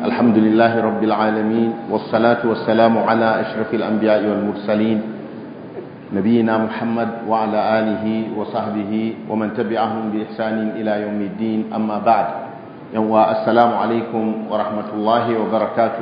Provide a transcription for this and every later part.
الحمد لله رب العالمين والصلاة والسلام على أشرف الأنبياء والمرسلين نبينا محمد وعلى آله وصحبه ومن تبعهم بإحسان إلى يوم الدين أما بعد يوم السلام عليكم ورحمة الله وبركاته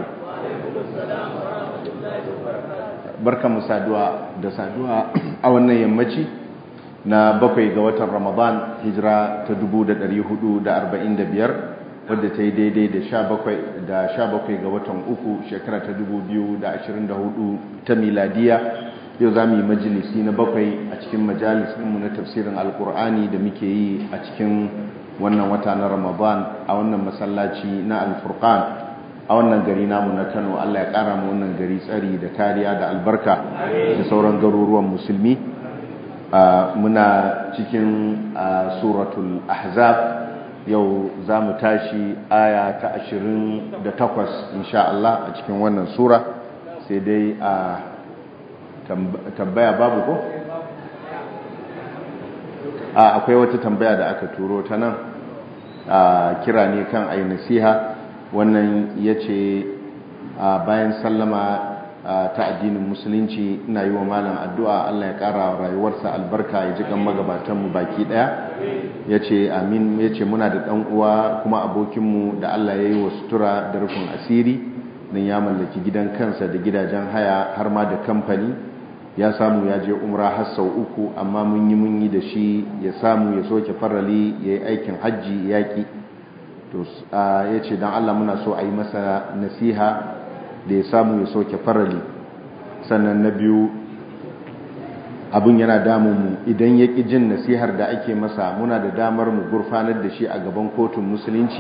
barka mu saduwa da saduwa a wannan yammaci na bakwai ga watan ramadan hijira ta 1445 wadda ta yi daidai da sha bakwai ga watan uku shekara ta 2024 ta miladiya yau za mu yi majalisi na bakwai a cikin majalisinmu na tafsirin alkur'ani da muke yi a cikin wannan wata na ramadan a wannan masallaci na alfurkan a wannan gari namu na kano allah ya kara mu wannan gari tsari da kariya da albarka da sauran garuruwan musulmi muna cikin suratul ahzab yau za mu tashi aya ta ashirin da takwas insha Allah a cikin wannan sura sai dai a tambaya babu ko? a akwai wata tambaya da aka turo ta nan a kira ne kan ayi nasiha wannan ya ce bayan sallama ta addinin musulunci ina yi wa malam addu'a Allah ya ƙara rayuwarsa albarka ya ji kan magabatanmu baki ɗaya ya ce amin ya ce muna da ɗan uwa kuma abokinmu da Allah ya yi wa sutura da rufin asiri don ya mallaki gidan kansa da gidajen haya har ma da kamfani ya samu ya je umra har sau uku amma mun yi mun yi da shi ya samu ya soke farali ya yi aikin hajji yaƙi to ya ce don Allah muna so a yi masa nasiha da ya samu ya soke farali sannan na biyu abin yana damunmu idan ya ƙi jin nasihar da ake masa muna da damar mu gurfanar da shi a gaban kotun musulunci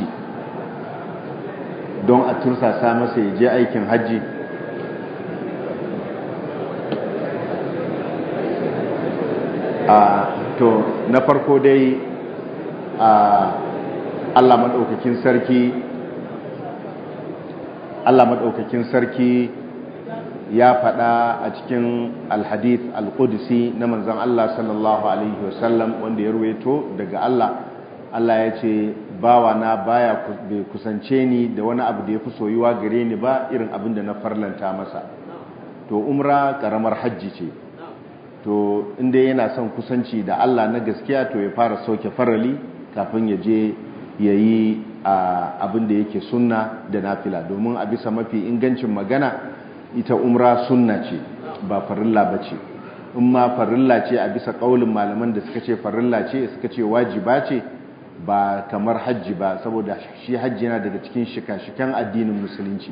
don a tursasa masa ya je aikin hajji to na farko dai Allah maɗaukakin sarki Allah maɗaukakin sarki ya faɗa a cikin alhadith alƙudisi na manzan Allah sallallahu Alaihi wasallam wanda ya ruweto daga Allah Allah ya ce bawa na baya bai kusance ni da wani abu da ya fi soyuwa gare ni ba irin abin da na farlanta masa to umra ƙaramar hajji ce to inda yana son kusanci da Allah na gaskiya to ya fara sauke farali kafin ya je ya yi abin da yake sunna da nafila domin a bisa mafi ingancin magana ita umra sunna ce ba farilla ba ce in ma farilla ce a bisa ƙaulin malaman da suka ce farilla ce suka ce wajiba ce ba kamar hajji ba saboda shi hajji yana daga cikin shika-shikan addinin musulunci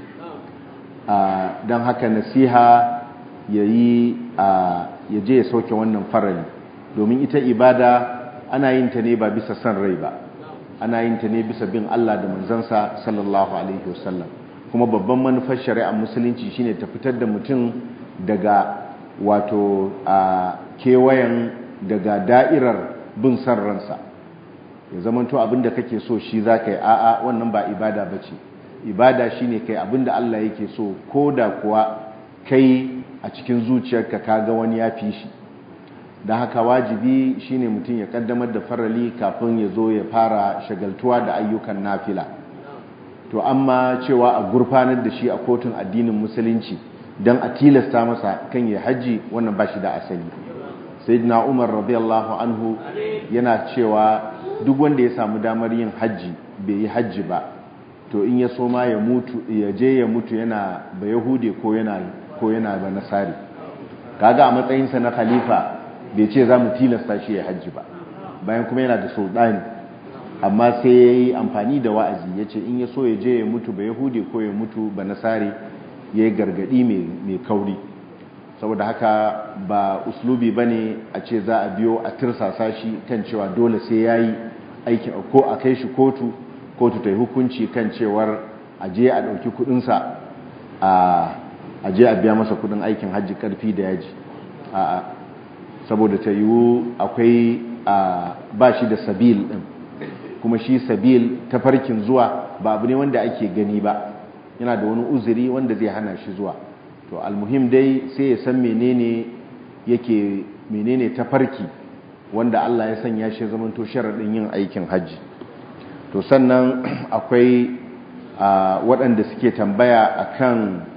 don haka nasiha ya yi ya je ya sauke wannan farali domin ita ibada ana yin ta ne ba bisa son rai ba ana yin ta ne bisa bin Allah da manzansa sallallahu alaihi wasallam kuma babban manufar shari'ar musulunci shine ta fitar da mutum daga wato a kewayen daga da'irar bin san ransa ya zamanto abinda kake so shi za ka yi a'a wannan ba ibada ba ce ibada shine kai abinda Allah yake so ko da kuwa kai a cikin zuciyarka kaga wani ya fi shi da haka wajibi shine mutum ya kaddamar da farali kafin ya zo ya fara shagaltuwa da ayyukan nafila to amma cewa a gurfanar da shi a kotun addinin musulunci don a tilasta masa kan ya hajji wannan ba shi da asali sayyidina umar radiyallahu anhu yana cewa duk wanda ya samu damar yin hajji bai yi hajji ba to in ya soma ya mutu ya je ya mutu yana ba yahude ko yana ko yana ba nasari kaga a matsayinsa na khalifa bai ce za mu tilasta shi ya hajji ba bayan kuma yana da sultani amma sai ya yi amfani da wa'azi ya ce in ya so ya je ya mutu ba yahudi ko ya mutu ba nasari ya yi gargadi mai kauri saboda haka ba uslubi ba ne a ce za a biyo a tirsasa shi kan cewa dole sai ya yi aiki ko a kai shi kotu kotu ta yi hukunci kan cewar a je a ɗauki kuɗinsa a je a biya masa kuɗin aikin hajji ƙarfi da yaji a'a saboda ta yiwu akwai ba shi da sabil ɗin kuma shi sabil ta farkin zuwa ba abu ne wanda ake gani ba yana da wani uzuri wanda zai hana shi zuwa to almuhim dai sai ya san menene yake menene ta farki wanda Allah ya sanya shi zamanto sharaɗin yin aikin hajji to sannan akwai waɗanda suke tambaya akan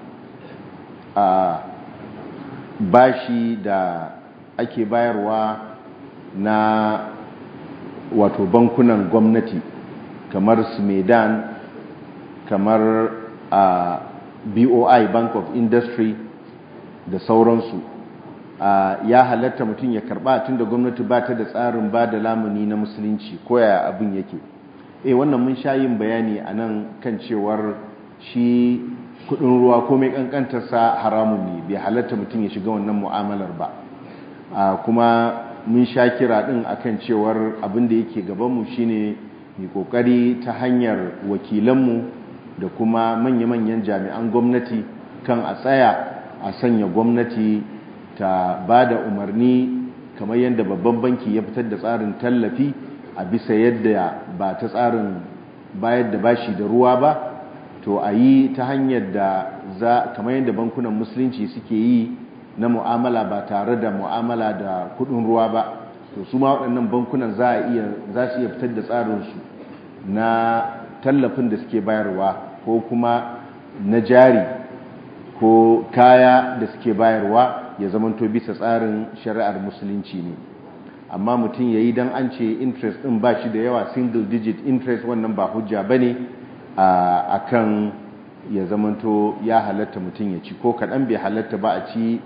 bashi da ake bayarwa na wato bankunan gwamnati kamar smedan kamar a boi bank of industry da sauransu ya halatta mutum ya karba tun da gwamnati ba ta da tsarin ba da lamuni na musulunci koya abin yake eh wannan mun sha yin bayani a nan kan cewar shi kudin ruwa ko mai kankantarsa haramun ne bai halatta mutum ya shiga wannan mu'amalar ba kuma mun sha kira din akan cewar abin da yake gabanmu shine mai kokari ta hanyar wakilanmu da kuma manya-manyan jami'an gwamnati kan a tsaya a sanya gwamnati ta ba da umarni kamar yadda babban banki ya fitar da tsarin tallafi a bisa yadda ba ta tsarin bayar da bashi da ruwa ba to a yi ta hanyar da za kamar yadda bankunan musulunci suke yi na mu'amala ba tare da mu'amala da kudin ruwa ba to su ma waɗannan bankunan za a iya za su iya fitar da tsarinsu na tallafin da suke bayarwa ko kuma na jari ko kaya da suke bayarwa ya zamanto bisa tsarin shari'ar musulunci ne amma mutum ya yi don an ce interest ɗin ba shi da yawa single digit interest wannan ba hujja ba ne a kan ya zamanto ya halatta mutum ya ci ko kaɗan bai halatta ba a ci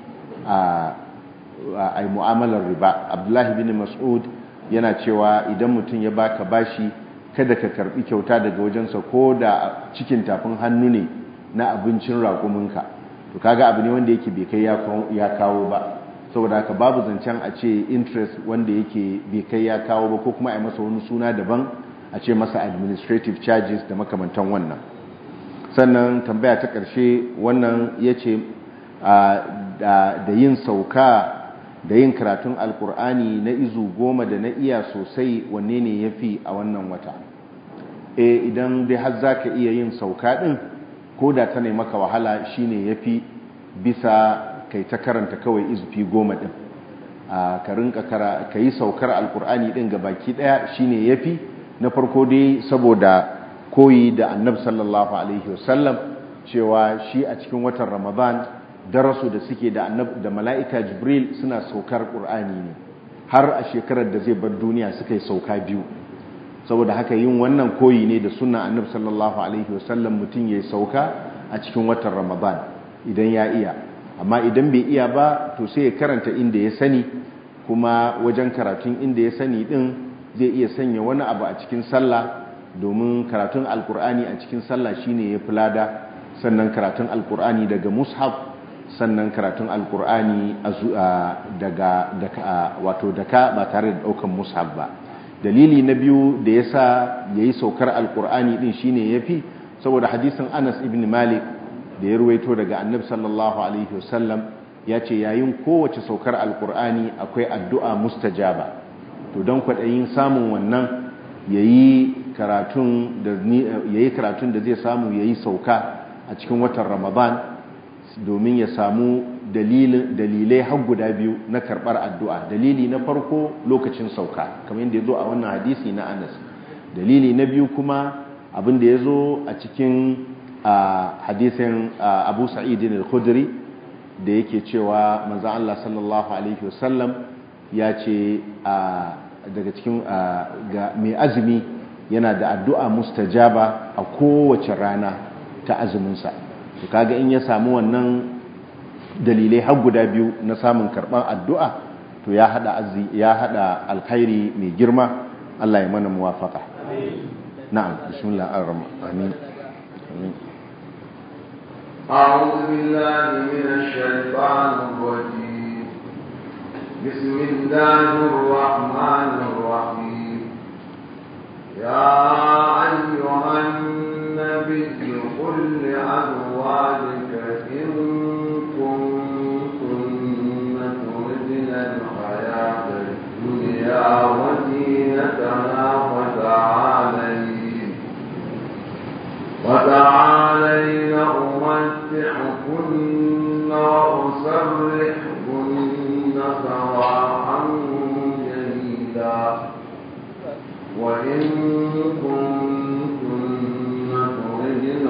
a mu'amalar riba abdullahi bin mas'ud yana cewa idan mutum ya baka bashi kada ka karbi kyauta daga wajensa ko da cikin tafin hannu ne na abincin raƙuminka to kaga abu ne wanda yake bai kai ya kawo ba saboda haka babu zancen a ce interest wanda yake bai kai ya kawo ba ko kuma a yi masa wani suna daban a ce masa administrative charges da makamantan wannan sannan tambaya ta ƙarshe wannan ya ce da yin sauka da yin karatun alkur'ani na izu goma da na iya sosai wanne ne ya fi a wannan wata e idan dai har za ka iya yin sauka ɗin ko da ta ne maka wahala shine ya fi bisa kai ta karanta kawai izufi goma ɗin ka rinka ka yi saukar alkur'ani ɗin ga baki ɗaya shine ya fi na farko dai saboda koyi da annab sallallahu alaihi wasallam cewa shi a cikin watan ramadan darasu da suke da da mala'ika jibril suna saukar ƙur'ani ne har a shekarar da zai bar duniya suka yi sauka biyu saboda haka yin wannan koyi ne da suna annab sallallahu alaihi wasallam mutum ya yi sauka a cikin watan ramadan idan ya iya amma idan bai iya ba to sai ya karanta inda ya sani kuma wajen karatun inda ya sani din zai iya sanya wani abu a cikin sallah domin karatun alkur'ani a cikin sallah shine ya fi lada sannan karatun alkur'ani daga mushaf sannan karatun alkur'ani daga wato daka ba tare da daukan mushaf ba dalili na biyu da yasa yayi saukar alkur'ani din shine yafi saboda hadisin Anas ibn Malik da ya ruwaito daga Annabi sallallahu alaihi wasallam ya ce yayin kowace saukar alkur'ani akwai addu'a mustajaba to don kwaɗayin samun wannan yayi karatun da yayi karatun da zai samu yayi sauka a cikin watan Ramadan domin ya samu dalilai har guda biyu na karɓar addu'a dalili na farko lokacin sauka kamar yadda ya zo a wannan hadisi na anas dalili na biyu kuma abin da ya zo a cikin hadisin abu sa'idin al-khudri da yake cewa manzan Allah sallallahu Alaihi wasallam ya ce daga cikin ga mai azumi yana da addu'a mustajaba a kowace rana ta azuminsa to kaga in ya samu wannan dalilai har guda biyu na samun karban addu'a to ya hada ya hada alkhairi mai girma Allah ya mana muwafaka na'am bismillah ar-rahman amin amin أعوذ بالله من الشيطان الرجيم بسم الله الرحمن الرحيم يا أيها النبي قل لأزواجك إن الدنيا وزينتها وتعالين وتعالين أمتعكن وأسرحكن سراحا جميلا وإن كنتن تردن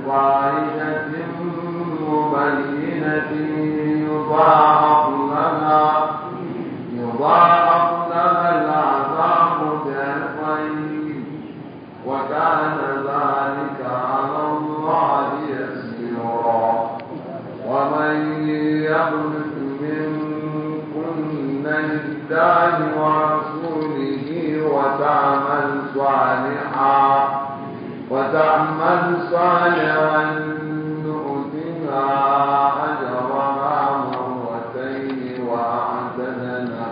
فاحشة مبينة يضاعف لنا يضاعف لنا العذاب ضعفين وكان ذلك على الله يسيرا ومن يقنط منكن لله ورسوله وتعمل صالحا وتعمل صالحا نؤتها أجرها مرتين وأعتدنا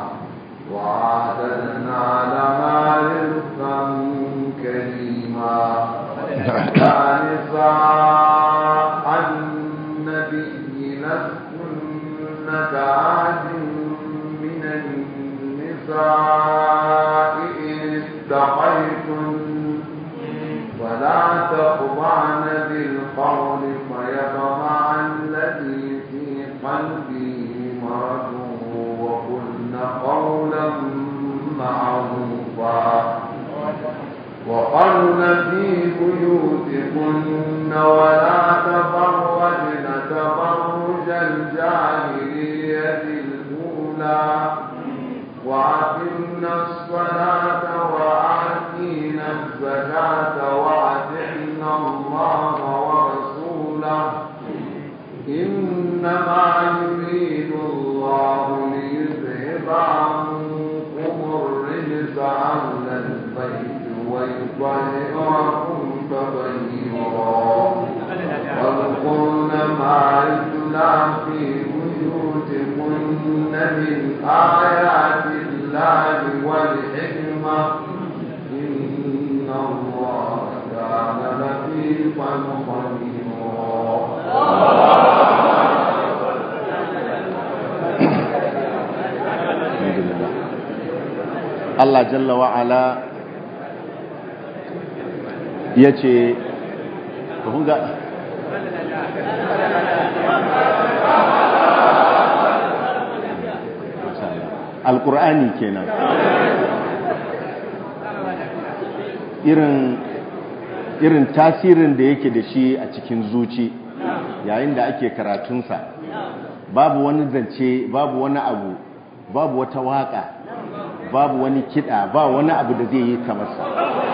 وأعتدنا لها رزقا كريما نساء النبي لستن كعاد من النساء إن اتقيتن ولا تخضعن بالقول فيطمع الذي في قلبه مرض وقلن قولا معروفا وقرن في بيوتكن ولا تبرجن تبرج الجاهلية الأولى وأقمنا الصلاة وآتينا الزكاة وأطعنا الله ورسوله إنما يريد الله ليذهب عنكم الرجس أهل البيت ويطهركم تطهيرا واذكرن ما يتلى في بيوتكن من آيات الله والحكمة إن الله كان لطيفا خبيرا Allah jalla wa'ala ya ce ga alƙur'ani kenan irin irin tasirin da yake da shi a cikin zuci yayin da ake karatunsa babu wani zance babu wani abu babu wata waka babu wani kiɗa ba wani abu da zai yi kamarsa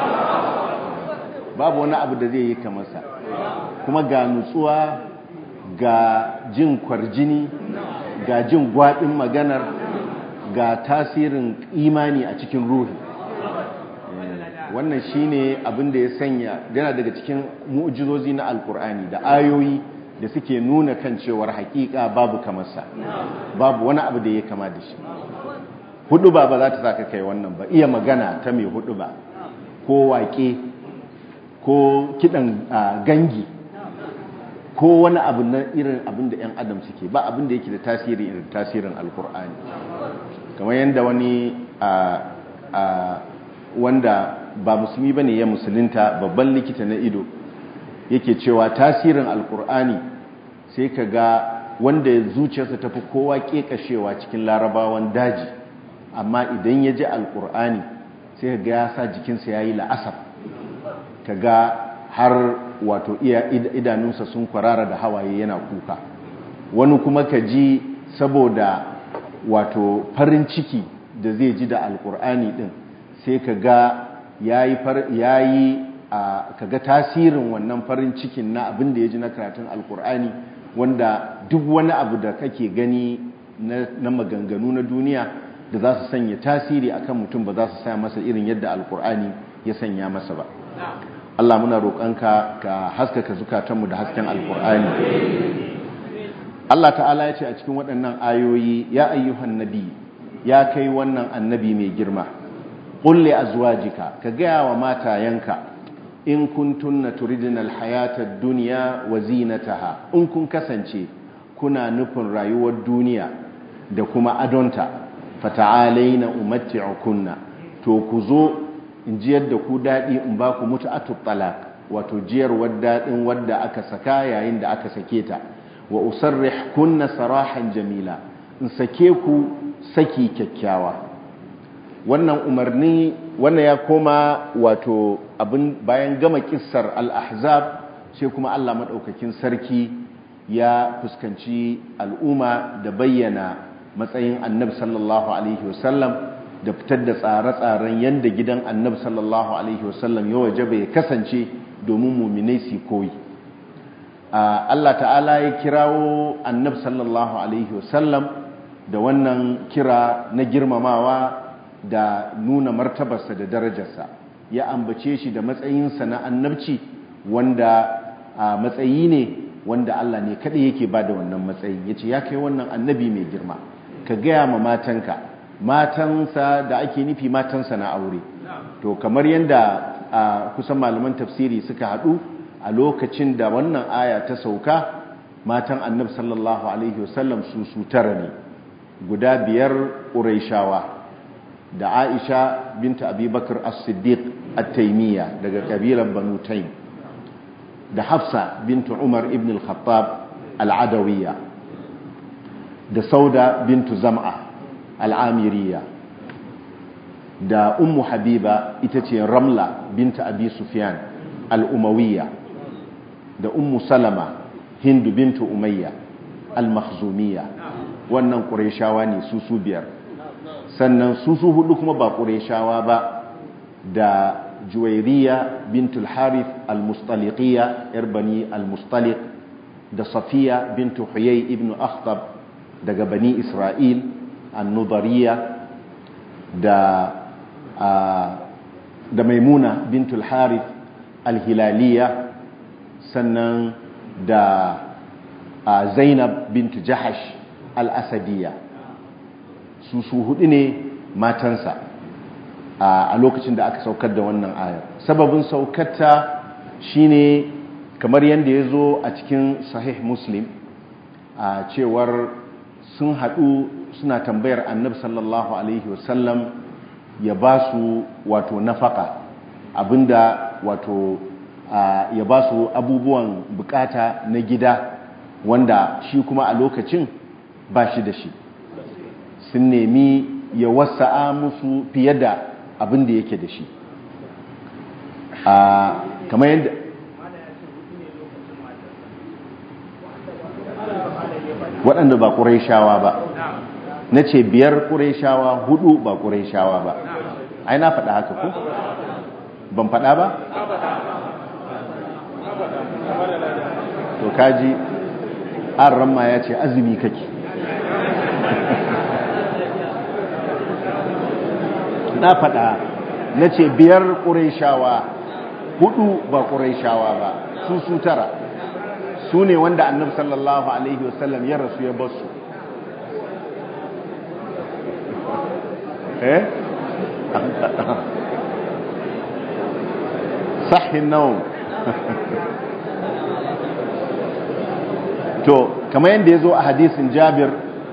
babu wani abu da zai yi kamarsa kuma ga nutsuwa ga jin kwarjini ga jin gwaɗin maganar ga tasirin imani a cikin ruhi wannan shine abin da ya sanya yana daga cikin mu'jizozi na alkur'ani da ayoyi da suke nuna kan cewar hakika babu kamarsa babu wani abu da ya kama da shi hudu ba ba za ta saka kai wannan ba iya magana ta mai hudu ba ko waƙe ko kidan gangi ko wani abu na irin abin da 'yan adam suke ba abin da yake da tasiri irin tasirin alkur'ani kamar yadda wani wanda ba musulmi bane ya musulunta babban likita na ido yake cewa tasirin alkur'ani sai ka ga wanda zuciyarsa tafi kowa kekashewa cikin larabawan daji amma idan ya ji alkur'ani sai ka ga ya sa jikinsa ya yi la'asar ka ga har wato iya idanunsa sun kwarara da hawaye yana kuka wani kuma ka ji saboda wato farin ciki da zai ji da alkur'ani din sai ka ga ya yi ka ga tasirin wannan farin cikin na abin da ya ji na karatun alkur'ani wanda duk wani abu da kake gani na maganganu na duniya da za su sanya tasiri akan mutum ba za su sa masa irin yadda alkur'ani ya sanya masa ba Allah muna roƙonka ka haskaka zukatanmu da hasken alkur'ani Allah ta'ala ya ce a cikin waɗannan ayoyi ya ayyuhan nabi ya kai wannan annabi mai girma ƙulle azwajika ka gaya wa matayenka in kuntunna turidina alhayata ad-dunya wa zinataha in kun kasance kuna nufin rayuwar duniya da kuma adonta fata'alaina umatti'ukunna to ku zo in jiyar da ku dadi in ba ku mutu'atut talaq wato jiyarwar dadin wadda aka saka yayin da aka sake ta wa usarrih kunna sarahan jamila in sake ku saki kyakkyawa wannan umarni wannan ya koma wato abin bayan gama kissar al-ahzab sai kuma Allah maɗaukakin sarki ya fuskanci al'umma da bayyana matsayin annab sallallahu alaihi wasallam da fitar da tsare-tsaren yadda gidan annab sallallahu alaihi wasallam ya waje bai kasance domin muminai su koyi Allah ta'ala ya kirawo annab sallallahu alaihi wasallam da wannan kira na girmamawa da nuna martabarsa da darajarsa ya ambace shi da matsayinsa na annabci wanda matsayi ne wanda Allah ne kaɗai yake ba da wannan matsayin ya ce ya kai wannan annabi mai girma ka gaya ma matanka matansa da ake nufi matansa na aure to kamar yadda kusan malaman tafsiri suka haɗu a lokacin da wannan aya ta sauka matan annabi sallallahu alaihi wasallam su su tara ne guda biyar ƙuraishawa da aisha binta abubakar as-siddiq at-taimiyya daga ƙabilar banu taim da hafsa bintu umar ibn al-khattab al-adawiyya da sauda bintu zam'a al-amiriyya da ummu habiba ita ce ramla binta abi sufyan al-umawiyya da ummu salama hindu bintu umayya al-makhzumiyya wannan ƙureshawa ne su su biyar sannan su su hudu kuma ba ƙureshawa ba da juwairiya bintul harith al-mustaliqiyya yar bani al-mustaliq da safiya bintu huyay ibn akhtab daga bani isra'il an-nudariya da da maimuna bintul harith al-hilaliya sannan da zainab bintu jahash al-asadiyya su su hudu ne matansa a lokacin da aka saukar da wannan ayar sababin saukarta shine kamar yadda ya zo a cikin sahih muslim a cewar sun haɗu suna tambayar annab sallallahu alaihi wasallam ya ba su wato nafaka abinda wato ya ba su abubuwan bukata na gida wanda shi kuma a lokacin ba shi da shi sun nemi ya wasa'a musu fiye da abin da yake da shi a kamar yadda waɗanda ba ƙuraishawa ba na ce biyar ƙuraishawa hudu ba ƙuraishawa ba ai na faɗa haka ku ban faɗa ba to kaji an ramma ya ce azumi kake na faɗa na ce biyar ƙuraishawa hudu ba ƙuraishawa ba su su tara su ne wanda annabi sallallahu alaihi wasallam ya rasu ya basu eh sahin naum to kamar yadda ya zo a hadisin jabir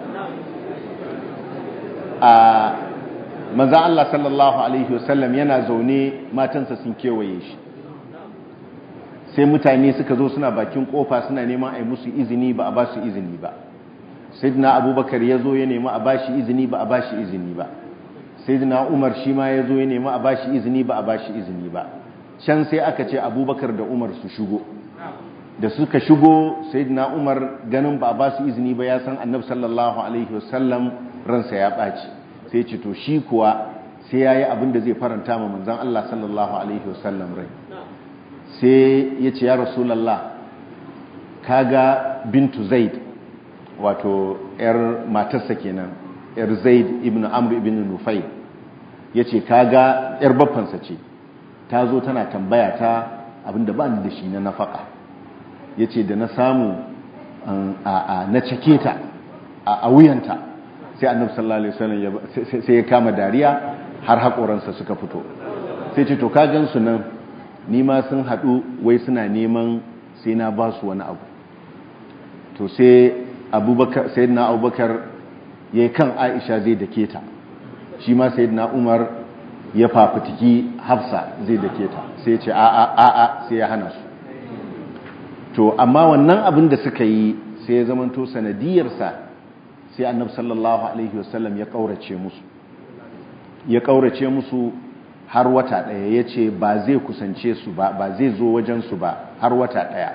a manzan Allah sallallahu Alaihi wasallam yana zaune matansa sun kewaye shi sai mutane suka zo suna bakin kofa suna neman a yi musu izini ba a ba su izini ba sayyidina abubakar ya zo ya nema a ba shi izini ba a ba shi izini ba sayyidina umar shi ma ya zo ya nema a ba shi izini ba a ba shi izini ba can sai aka ce abubakar da umar su shigo da suka shigo sayyidina umar ganin ba a ba su izini ba ya san annab sallallahu alaihi wasallam ransa ya ɓaci sai ce to shi kuwa sai ya yi abin da zai faranta ma manzan Allah sallallahu alaihi wasallam rai sai ya ce ya rasulallah kaga bintu zaid wato yar matarsa kenan yar zaid ibn amr ibn nufai ya ce kaga yar baffansa ce ta zo tana tambaya ta abinda ba ni da shi na nafaka ya ce da na samu na cake ta a wuyanta sai annabi sallallahu alaihi wasallam sai ya kama dariya har haƙoransa suka fito sai ce to ka gansu nan ni ma sun haɗu wai suna neman sai na ba su wani abu to sai abubakar sayyidina abubakar yayi kan aisha zai dake ta shi ma sayyidina umar ya fafutiki hafsa zai dake ta sai ya ce a a a a sai ya hana su to amma wannan abin da suka yi sai ya zamanto sanadiyarsa sai annabi sallallahu alaihi wasallam ya kaurace musu ya kaurace musu har wata ɗaya ya ce ba zai kusance su ba ba zai zo wajensu ba har wata ɗaya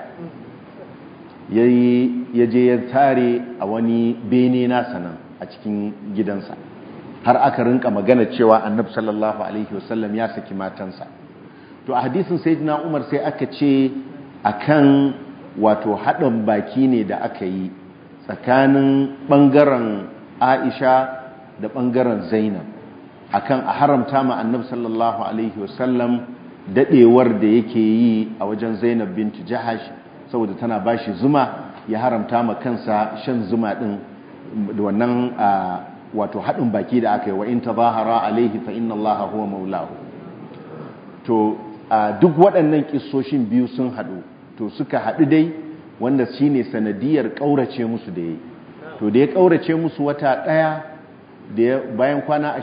ya je ya tare a wani bene nasa nan a cikin gidansa har aka rinka magana cewa annab sallallahu alaihi wasallam ya saki matansa to a hadisin sayyidina umar sai aka ce akan wato haɗin baki ne da aka yi tsakanin ɓangaren aisha da ɓangaren zainab akan a haramta ma annab sallallahu alaihi wasallam daɗewar da yake yi a wajen zainab bintu jahash saboda tana bashi zuma ya haramta ma kansa shan zuma ɗin da wannan wato haɗin baki da aka yi wa in tazahara alaihi fa inna allaha huwa maulahu to duk waɗannan ƙisoshin biyu sun haɗu to suka haɗu dai wanda shi ne sanadiyar ƙaurace musu da ya yi to da ya ƙaurace musu wata ɗaya da bayan kwana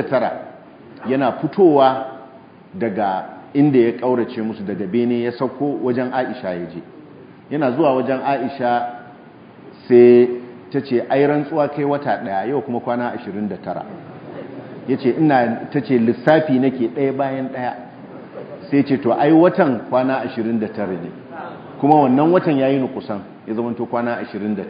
29 yana fitowa daga inda ya ƙaurace musu daga bene ya sauko wajen aisha ya je yana zuwa wajen aisha sai ta ce ai rantsuwa kai wata ɗaya yau kuma kwana 29 ya ce ina ta ce lissafi nake ɗaya bayan ɗaya sai ce to ai watan kwana 29 ne kuma wannan watan yayi nukusan ya zama to kwana 29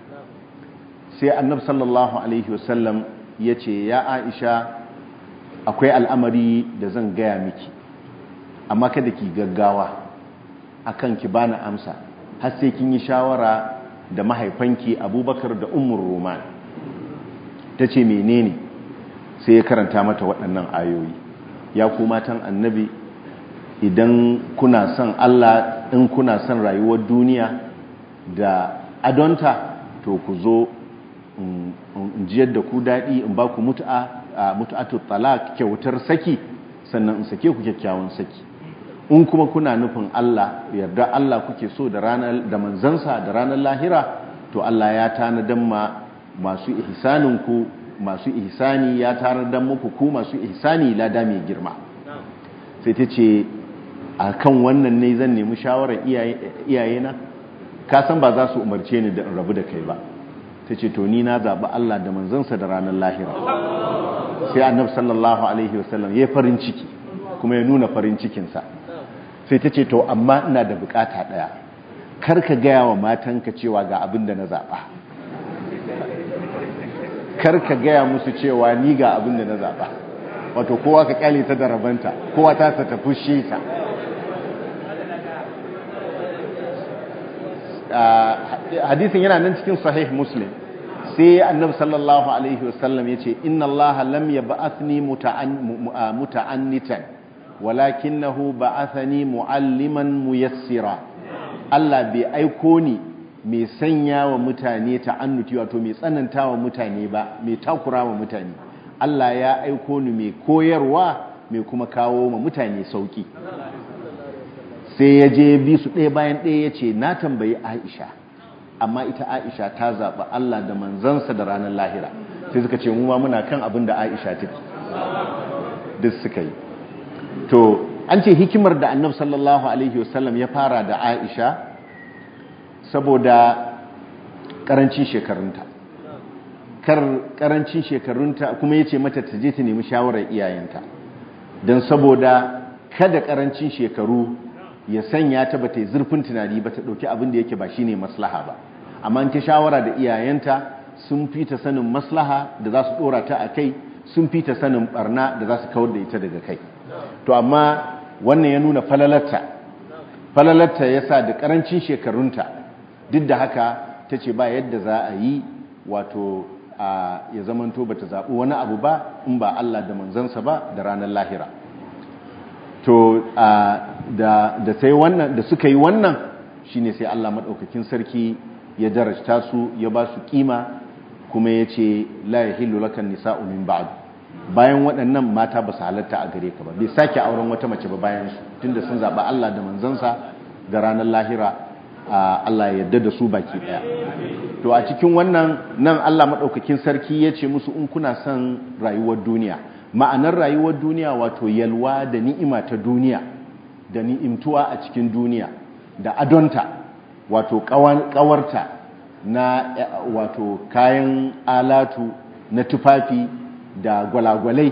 sai annab sallallahu alaihi wasallam ya ce ya aisha akwai al'amari da zan gaya miki amma kada ki gaggawa akan ki bani amsa har sai kin yi shawara da mahaifanki abubakar da umar roman ta ce menene sai ya karanta mata waɗannan ayoyi ya ku matan annabi idan kuna son Allah in kuna son rayuwar duniya da adonta to ku zo in jiyar da ku daɗi in ba ku mutu'atu talak kyautar saki sannan in sake ku kyakkyawan saki in kuma kuna nufin Allah yarda Allah kuke so da ranar da manzansa da ranar lahira to Allah ya tanadan ma masu ihsanin ku masu ihsani ya tanadan muku ku masu ihsani lada mai girma sai ta ce a kan wannan ne zan nemi shawarar iyayena ka san ba za su umarce ni da in rabu da kai ba ta ce to ni na zaɓi Allah da manzansa da ranar lahira sai annab sallallahu alaihi wasallam ya farin ciki kuma ya nuna farin cikinsa sai ta ce to amma ina da bukata ɗaya kar ka gaya wa matanka cewa ga abin da na zaɓa kar ka gaya musu cewa ni ga abin da na zaɓa wato kowa ka kyale ta da rabanta kowa ta ta tafi shi ta hadisin yana nan cikin sahih muslim sai annabi sallallahu alaihi wasallam yace inna Allah lam yab'athni muta'annitan walakinahu ba'athani mu'alliman muyassira Allah bai aiko ni mai sanya wa mutane ta'annuti wato mai tsananta wa mutane ba mai takura wa mutane Allah ya aiko ni mai koyarwa mai kuma kawo ma mutane sauki sai ya je bi su ɗaya bayan ɗaya ya ce na tambayi aisha amma ita aisha ta zaɓa Allah da manzansa da ranar lahira sai suka ce mu ma muna kan abin da aisha take duk suka yi to an ce hikimar da annabi sallallahu alaihi wasallam ya fara da aisha saboda karancin shekarunta kar karancin shekarunta kuma ya ce mata ta je ta nemi shawarar iyayenta don saboda kada karancin shekaru ya sanya ta ba ta yi zurfin tunani ba ta ɗauki abin da yake ba shi ne maslaha ba amma ta shawara da iyayenta sun fi ta sanin maslaha da za su ɗora ta a kai sun fi ta sanin barna da za su kawar da ita daga kai to amma wannan ya nuna falalarta falalarta ya sa da ƙarancin shekarunta duk da haka ta ce ba yadda za a yi wato ya zamanto ba ta zaɓi wani abu ba in ba Allah da manzansa ba da ranar lahira to da sai wannan da suka yi wannan shine sai Allah madaukakin sarki ya darajta su ya ba su kima kuma ya ce la yahillu lakan nisa'u min ba'd bayan waɗannan mata ba su halatta a gare ka ba bai sake auren wata mace ba bayan su tunda sun zaɓi Allah da manzansa da ranar lahira Allah ya yarda da su baki ɗaya to a cikin wannan nan Allah madaukakin sarki ya ce musu in kuna son rayuwar duniya ma'anar rayuwar duniya wato yalwa da ni'ima ta duniya da ni'imtuwa a cikin duniya da adonta wato kawarta na wato kayan alatu na tufafi da gwalagwalai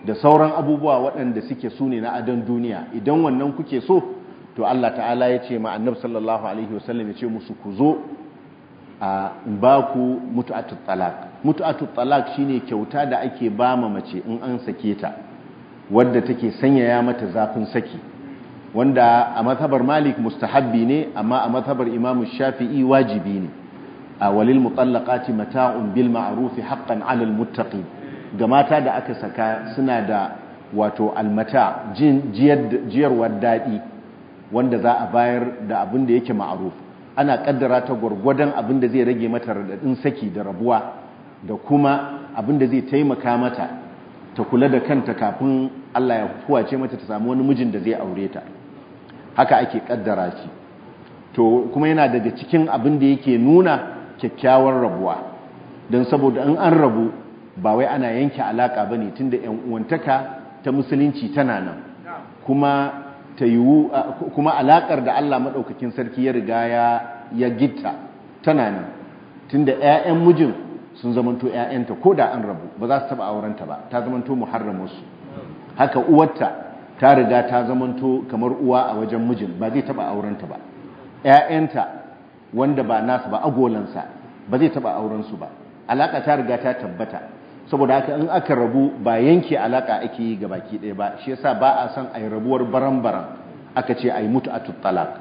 da sauran abubuwa waɗanda suke su ne na adon duniya idan wannan kuke so to Allah ta'ala ya ce ma annab sallallahu alaihi wasallam ya ce musu ku zo a ba ku mutu'atut talaq mutu'atut talaq shine kyauta da ake ba ma mace in an sake ta wadda take sanyaya mata zafin saki wanda a mazhabar malik mustahabbi ne amma a mazhabar imam shafi'i wajibi ne a walil mutallaqati mata'un bil ma'ruf haqqan 'alal muttaqin ga mata da aka saka suna da wato almata jiyarwar daɗi wanda za a bayar da abin da yake ma'aruf ana kaddara ta gwargwadon abin da zai rage mata radadin saki da rabuwa da kuma abin da zai taimaka mata ta kula da kanta kafin Allah ya fuwace mata ta samu wani mijin da zai aure ta haka ake kaddara shi to kuma yana daga cikin abin da yake nuna kyakkyawar rabuwa don saboda in an rabu ba wai ana yanke alaka bane tunda yan uwantaka ta musulunci tana nan kuma ta yiwu kuma alakar da Allah madaukakin sarki ya riga ya ya gitta tana nan tunda ƴaƴan mijin sun zamanto ƴaƴanta ko da an rabu ba za su taba aurenta ba ta zamanto muharramarsu haka uwarta ta riga ta zamanto kamar uwa a wajen mijin ba zai taba aurenta ba ƴaƴanta wanda ba nasu ba agolansa ba zai taba aurensu ba alaka ta riga ta tabbata saboda haka in aka rabu ba yanke alaka ake yi baki ɗaya ba shi yasa ba a son a yi rabuwar baran-baran aka ce a yi mutu a tuttalak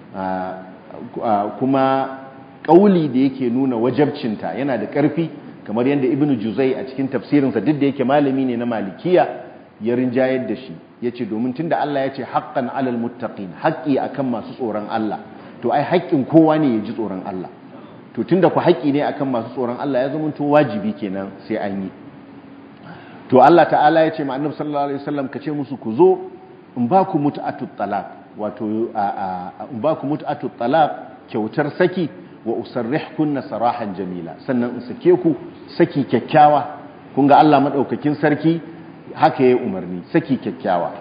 kuma ƙauli da yake nuna wajabcinta yana da ƙarfi kamar yadda ibnu juzai a cikin tafsirinsa duk da yake malami ne na malikiya ya rinjayar da shi ya ce domin tun da Allah ya ce haƙƙan alal muttaqin haƙƙi akan masu tsoron Allah to ai haƙƙin kowa ne ya ji tsoron Allah to tunda ku haƙi ne akan masu tsoron Allah ya zama to wajibi kenan sai an yi to Allah ta'ala ya ce ma annabi sallallahu alaihi wasallam ka ce musu ku zo in ba ku mut'atut talaq wato in ba ku mut'atut talaq kyautar saki wa usarrihkunna sarahan jamila sannan in sake ku saki kyakkyawa kun ga Allah madaukakin sarki haka yayi umarni saki kyakkyawa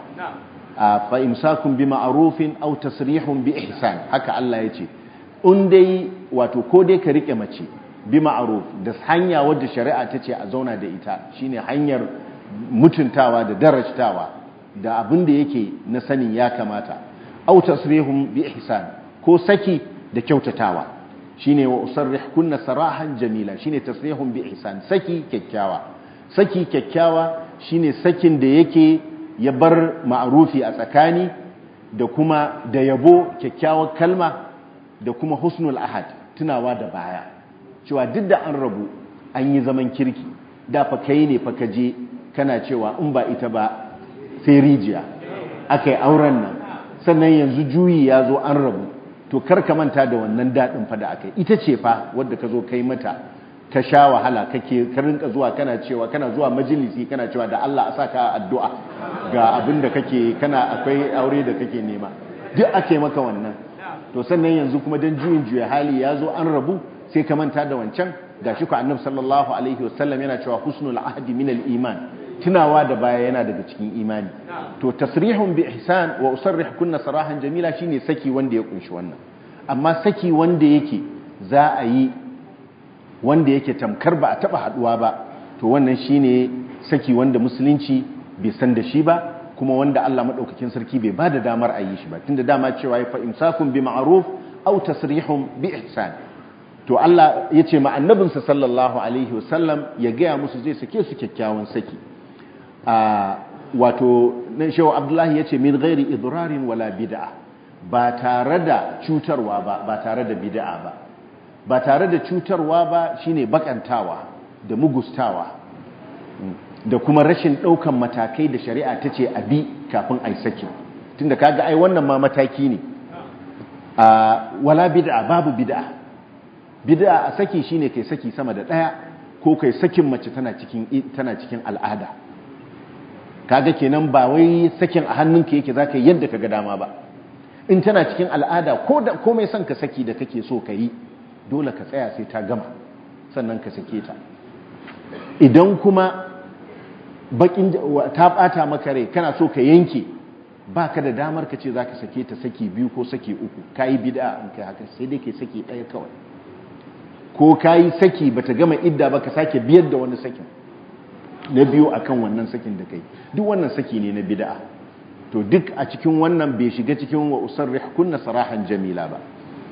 fa imsakun bi ma'rufin aw tasrihun bi ihsan haka Allah ya ce in dai wato ko dai ka rike mace bi ma'ruf da hanya wadda shari'a ta ce a zauna da ita shine hanyar mutuntawa da darajtawa da abin da yake na sanin ya kamata aw tasrihum bi ihsan ko saki da kyautatawa shine wa usarrih kunna sarahan jamila shine tasrihum bi ihsan saki kyakkyawa saki kyakkyawa shine sakin da yake ya bar ma'rufi a tsakani da kuma da yabo kyakkyawar kalma da kuma husnul ahad tunawa da baya cewa duk da an rabu an yi zaman kirki da fa kai ne fa kaje kana cewa in ba ita ba sai rijiya akai auren nan sannan yanzu juyi ya zo an rabu to kar ka manta da wannan dadin fa da akai ita ce fa wadda ka zo kai mata ka sha wahala kake ka rinka zuwa kana cewa kana zuwa majalisi kana cewa da Allah a saka addu'a ga abin da kake kana akwai aure da kake nema duk ake maka wannan to sannan yanzu kuma dan juyin juya hali ya zo an rabu sai ka manta da wancan gashi ku annabi sallallahu alaihi wasallam yana cewa husnul ahdi min al-iman tunawa da baya yana daga cikin imani to tasrihun bi ihsan wa usarrih kunna sarahan jamila shine saki wanda ya kunshi wannan amma saki wanda yake za a yi wanda yake tamkar ba a taba haduwa ba to wannan shine saki wanda musulunci bai san da shi ba kuma wanda Allah madaukakin sarki bai bada damar a yi shi ba tunda dama cewa ya fa imsakun bi ma'ruf aw tasrihun bi ihsan to Allah ya ce ma annabinsa sallallahu alaihi wasallam ya gaya musu zai sake su kyakkyawan saki a wato nan shehu abdullahi ya ce min ghairi idrarin wala bid'a ba tare da cutarwa ba ba tare da bid'a ba ba tare da cutarwa ba shine bakantawa da mugustawa da kuma rashin ɗaukan matakai da shari'a ta ce abi kafin ai saki tunda kaga ai wannan ma mataki ne wala bid'a babu bid'a bid'a a saki shine kai saki sama da daya ko kai sakin mace tana cikin tana cikin al'ada kaga kenan ba wai sakin a hannunka yake zaka yi yadda kaga dama ba in tana cikin al'ada ko da komai son ka saki da kake so ka yi dole ka tsaya sai ta gama sannan ka sake ta idan kuma bakin ta bata maka rai kana so ka yanke baka da damar ka ce zaka sake ta saki biyu ko saki uku kai bid'a in kai haka sai dai kai saki daya kawai ko kayi saki bata gama idda ba ka sake biyar da wani sakin na biyu akan wannan sakin da kai duk wannan saki ne na bid'a to duk a cikin wannan bai shiga cikin wa usarrih kunna sarahan jamila ba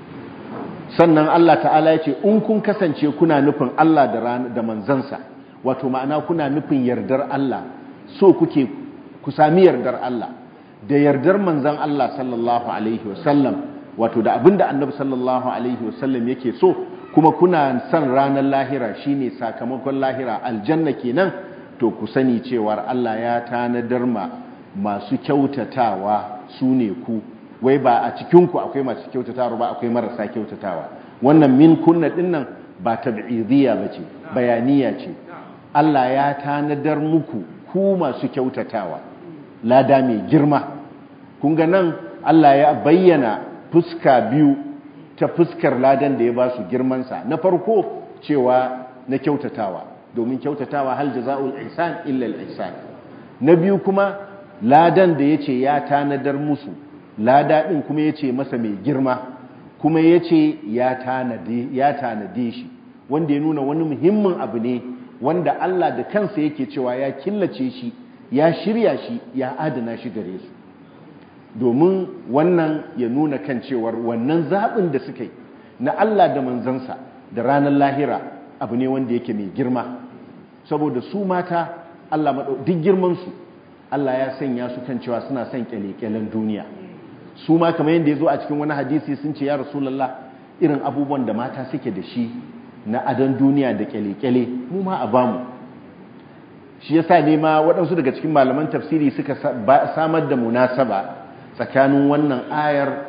sannan Allah ta'ala ya ce in kun kasance kuna nufin Allah da da manzansa wato ma'ana kuna nufin yardar Allah so kuke ku sami yardar Allah da yardar manzan Allah sallallahu alaihi wasallam wato da abinda annabi sallallahu alaihi wasallam yake so kuma kuna son ranar lahira shine sakamakon lahira aljanna kenan to ku sani cewar Allah ya tanadar ma masu kyautatawa su ne ku wai ba a cikinku akwai masu kyautatawa ba akwai marasa kyautatawa wannan min kunna dinnan ba tab'idiyya bace bayaniya ce Allah ya tanadar muku ku masu kyautatawa lada mai girma kun ga nan Allah ya bayyana fuska biyu ta fuskar ladan da ya ba su girmansa na farko cewa na kyautatawa domin kyautatawa hal jaza'ul ihsan illa al ihsan na biyu kuma ladan da yace ya tanadar musu lada din kuma yace masa mai girma kuma yace ya tanade ya tanade shi wanda ya nuna wani muhimmin abu ne wanda Allah da kansa yake cewa ya killace shi ya shirya shi ya adana shi gare su domin wannan ya nuna kan cewar wannan zaɓin da suka yi na Allah da manzansa da ranar lahira abu ne wanda yake mai girma saboda su mata Allah maɗau duk girmansu Allah ya sanya su kan cewa suna son ƙyale-ƙyalen duniya su ma kamar yadda ya zo a cikin wani hadisi sun ce ya rasulallah irin abubuwan da mata suke da shi na adon duniya da ƙyale-ƙyale mu ma a bamu shi yasa ne ma waɗansu daga cikin malaman tafsiri suka samar da munasaba tsakanin wannan ayar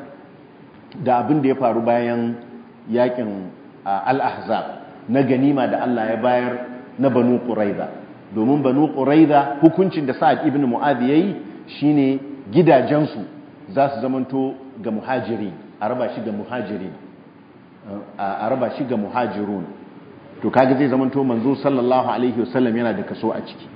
da abin da ya faru bayan yakin al-ahzab na ganima da Allah ya bayar na banu quraiza domin banu quraiza hukuncin da sa'ad ibn mu'adh yayi shine gidajensu za su zamanto ga muhajiri a raba shi ga muhajirin a raba shi ga muhajirun to kaga zai zamanto manzo sallallahu alaihi wasallam yana da kaso a ciki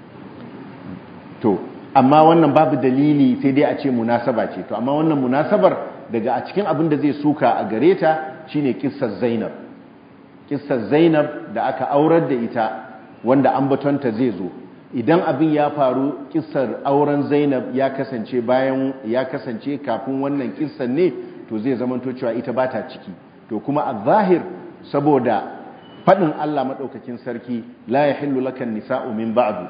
to amma wannan babu dalili sai dai a ce munasaba ce to amma wannan munasabar daga a cikin abin da zai suka a gare ta shine kissar Zainab kissar Zainab da aka aurar da ita wanda ambatonta zai zo idan abin ya faru kissar auren Zainab ya kasance bayan ya kasance kafin wannan kissar ne to zai zamanto cewa ita bata ciki to kuma a zahir saboda faɗin Allah maɗaukakin sarki la ya hillu lakan nisa'u min ba'du